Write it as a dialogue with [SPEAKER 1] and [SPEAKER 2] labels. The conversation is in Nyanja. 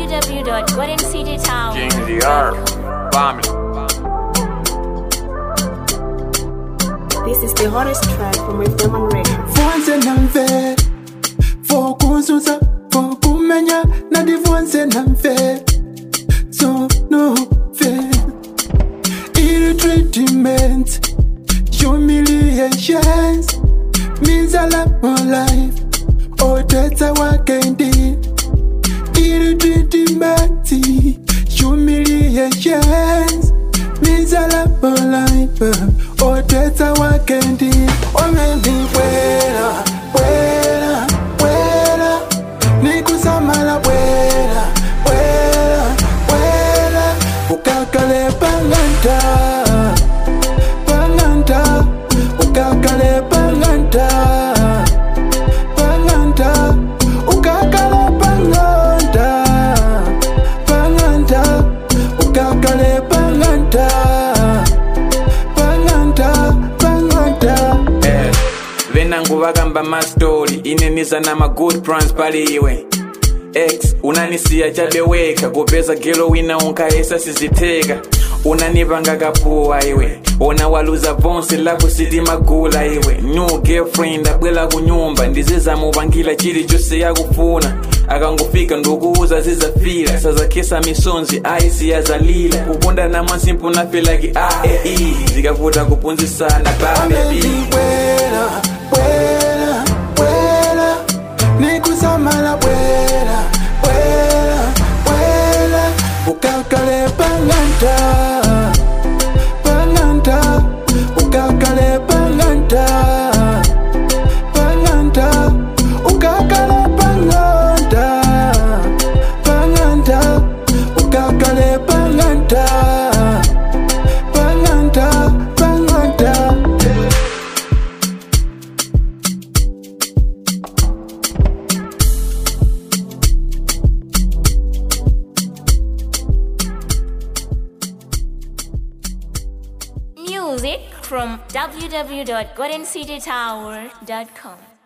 [SPEAKER 1] www.goldencitytower.
[SPEAKER 2] King of the Earth. Family.
[SPEAKER 3] This is the hottest track from With Diamond Records.
[SPEAKER 4] Vonse namfe Fokuzuza Fokumenya Nadi vonse namfe So no fair Ill treatment Humiliations Miserable life Oh that's our candy Ill treatment Humiliations Miserable life Oh that's our candy Oh maybe buena Buena Buena Nikusamala buena Buena Buena Ukakale panganta Panganta Ukakale panganta Panganta Ukakale panganta Panganta Ukakale panganta Panganta Panganta
[SPEAKER 2] Eh, venangu vakamba mastori ineniza na magood plans pali iwe x unanisiya chabeweka kupeza gelo wina unkaesa siziteka unanipanga kapuwa iwe ona waluza vonse lako siti magula iwe new girlfriend abwela kunyumba ndizizamupangila chili chose yakufuna akangofika ndukuuza zizafila sazakesa misonzi aisi yazalila kuponda na mwasimpu nafilaki aei zikavuta kupunzisana babebi
[SPEAKER 4] buena, buena, buena, nikusamala buena, buena, buena, ukakale panganta, panganta, ukakale panganta, panganta, ukakale panganta, panganta, ukakale panganta, panganta, panganta.
[SPEAKER 1] Music from www.goldencitytower.com.